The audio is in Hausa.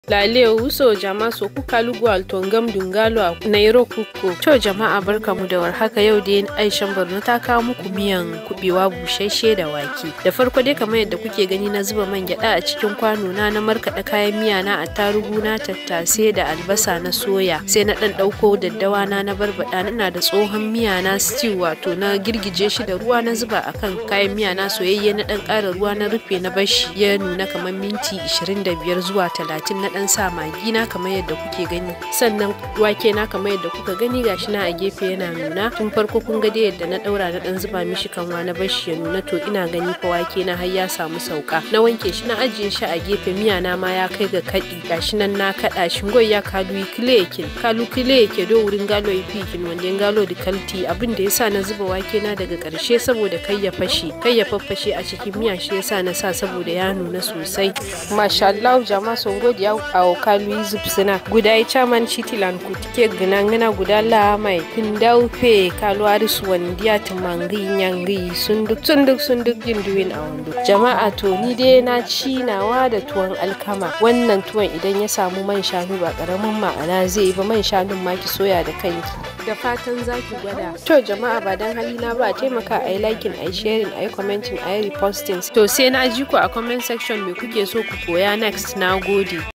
Lale wuso jama so kuka lugwal tongam dungalo nairo kuko. To jama'a barkamu da warhaka yau dai Aishan Borno ta kawo muku miyan kubewa busasshe da wake. Da farko dai kamar yadda kuke gani na zuba man gyada a cikin kwano na na markaɗa kayan miya na attarugu na tattasai da albasa na soya. Sai na ɗan ɗauko daddawa na na barbaɗa ina da tsohon miya na stew wato na girgije shi da ruwa na zuba akan kayan miya na soyayye na ɗan ƙara ruwa na rufe na bashi ya nuna kamar minti 25 zuwa 30 na dan sa magi na kamar yadda kuke gani sannan wake na kamar yadda kuka gani gashi na a gefe yana nuna tun farko kun ga dai yadda na daura na dan zuba mishi kanwa na bashi ya nuna to ina gani fa wake na har ya samu sauka na wanke shi na ajiye shi a gefe miya na ma ya kai ga kadi gashi nan na kada shi ngoy ya kalu kile yake kalu kile yake do wurin galo yi fikin wanda galo da kalti abin da yasa na zuba wake na daga karshe saboda kai ya fashe kai ya faffashe a cikin miya shi yasa na sa saboda ya nuna sosai masha Allah jama'a sun godiya a kalu zub suna guda ya chaman chitilan ku tike gina ngana guda la mai kindau fe kalu aris wandiya tumangi nyangi sunduk sunduk sunduk jinduwin a wando jama'a to ni dai na ci nawa da tuwon alkama wannan tuwon idan ya samu man shanu ba karamin ma'ana zai yi ba man shanun ma ki soya da kanki da fatan za ki gwada to jama'a ba dan halina ba a taimaka a yi liking a yi sharing a yi commenting a yi reposting to sai na ji ku a comment section me kuke so ku koya next na gode